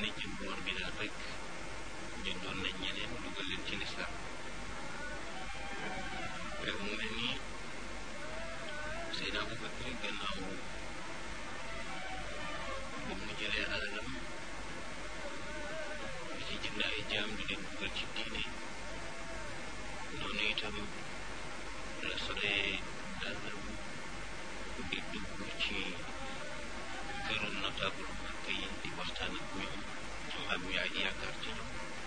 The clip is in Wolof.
ne jëndoon bi daal rek jëndoon nañ ñeneen dugal leen ci lislaam mu mel ni Seydina Abubakar gannaaw ba mu jëlee alalam di ci jënd ay jaam di leen dugal ci diine noonu itam la solee dàllam di dugg ci këru notable Makka yi di waxtaan ak ñoom am am yaakaar ci ñoom